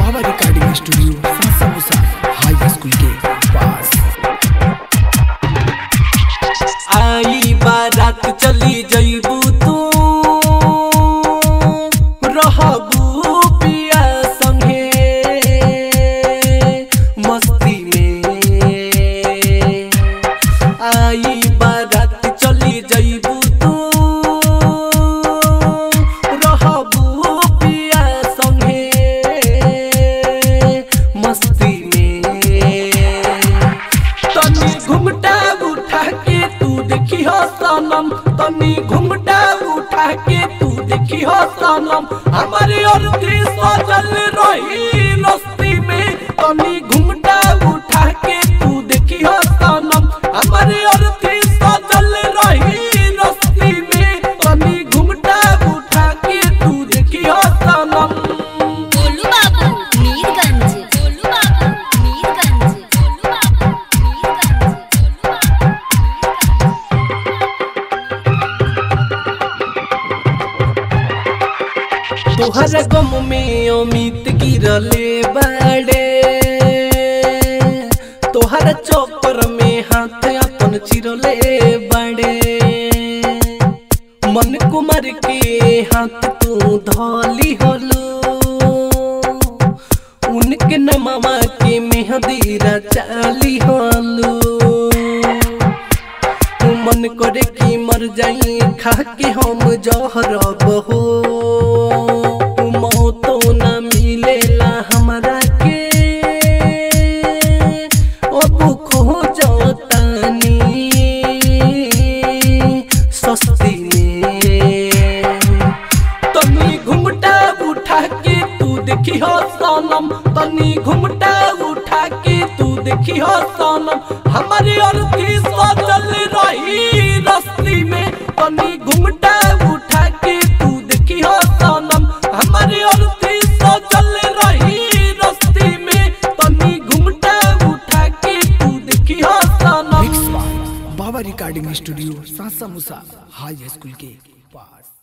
बाबा recording studio सासा मुसा हाई स्कूल के पास आई बारात चली जइबू तू रहबू पिया संगे मस्ती में आई बारात चली जइबू तू रहबू पिया संगे मस्ती में तनी घुमटा उठा के तू देखी हो सनम तनी घुमटा उठा के तू देखी हो सनम हमारे अर्थी सजल रही रस्ती में तनी घुमटा उठा के तू देखी हो सनम हमारे अर्थी सजल रही रस्ती में तनी घुमटा उठा के तू देखी हो सनम गोलू बाबू मीरगंज गोलू बाबू मीरगंज गोलू बाबू मीरगंज गोलू बाबू तोहर गम में अमित गिरले बाड़े तोहर चौपर में हाथ अपन चिरले बाड़े मन कुमार के हाथ तू धोली होलू उनके नमवा के मेहंदी रचाली होलू मन करे कि मर जाई खा के हम जहर बहो मौतो न मिलेला हमरा के अब खोजतानी सस्ती में तनी घुमटा उठा के तू देखी हो सनम तनी घुमटा उठा के तू देखी हो सनम हमारी अर्थी सजल रही रस्ती में तनी घुमटा उठा के तू देखी हो सनम हमारी अर्थी सजल रही रस्ती में तनी घुमटा उठा के तू देखी हो सनम मिक्स बाय बाबा रिकॉर्डिंग स्टूडियो सासा मुसा हाई स्कूल के पास